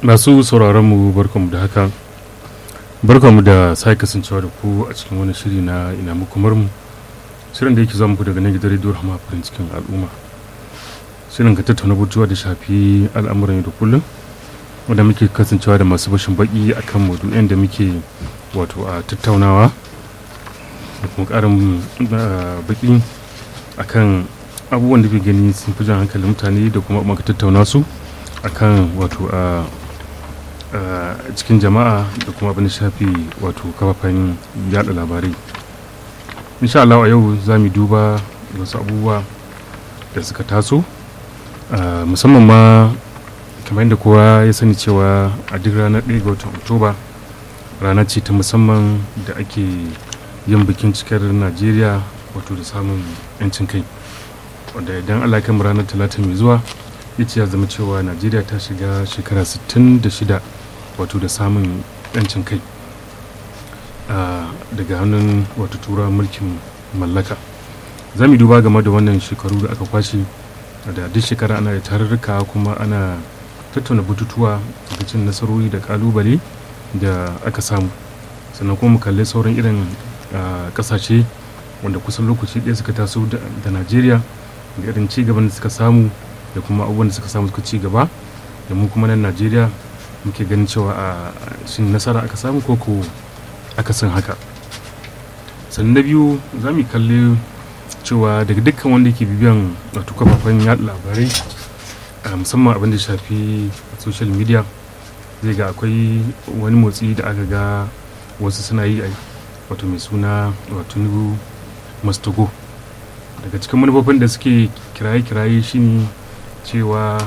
masu sauraron mu barkanmu da haka barkanmu da sake kasancewa da ku a cikin wani shiri na ina mukumar mu shirin da yake zuwa muku daga nan gidan rediyo rahama farin cikin al'umma shirin ka tattauna batuwa da shafi al'amuran yau da kullum wanda muke kasancewa da masu bashin baki akan maudu'in da muke wato a tattaunawa da kuma karin baki akan abubuwan da ke gani sun fi jan hankalin mutane da kuma maka tattauna su akan wato a cikin jama'a da kuma abin da shafi wato kafafen yada labarai insha Allah a yau za mu duba wasu abubuwa da suka taso musamman ma kamar yadda kowa ya sani cewa a duk ranar 1 ga watan oktoba rana ce ta musamman da ake yin bikin cikar najeriya wato da samun 'yancin kai wanda idan allah kan ranar talata mai zuwa ya ce ya zama cewa najeriya ta shiga shekara 66 wato da samun 'yancin kai daga hannun wato tura mulkin mallaka za mu duba game da wannan shekaru da aka kwashe da duk shekara ana da tarurruka kuma ana tattauna bututuwa lokacin nasarori da kalubale da aka samu sannan kuma mu kalli sauran irin kasashe wanda kusan lokaci ɗaya suka taso da najeriya da irin ci gaban da suka samu da kuma abubuwan da suka samu suka ci gaba da mu kuma nan najeriya muke ganin cewa a shin nasara aka samu ko ko aka san haka sannan na biyu za mu kalli cewa daga dukkan wanda ke bibiyan wato kafafen yaɗa labarai musamman abin da shafi social media zai ga akwai wani motsi da aka ga wasu suna yi wato mai suna wato nubu mastogo daga cikin manufofin da suke kiraye-kiraye shine cewa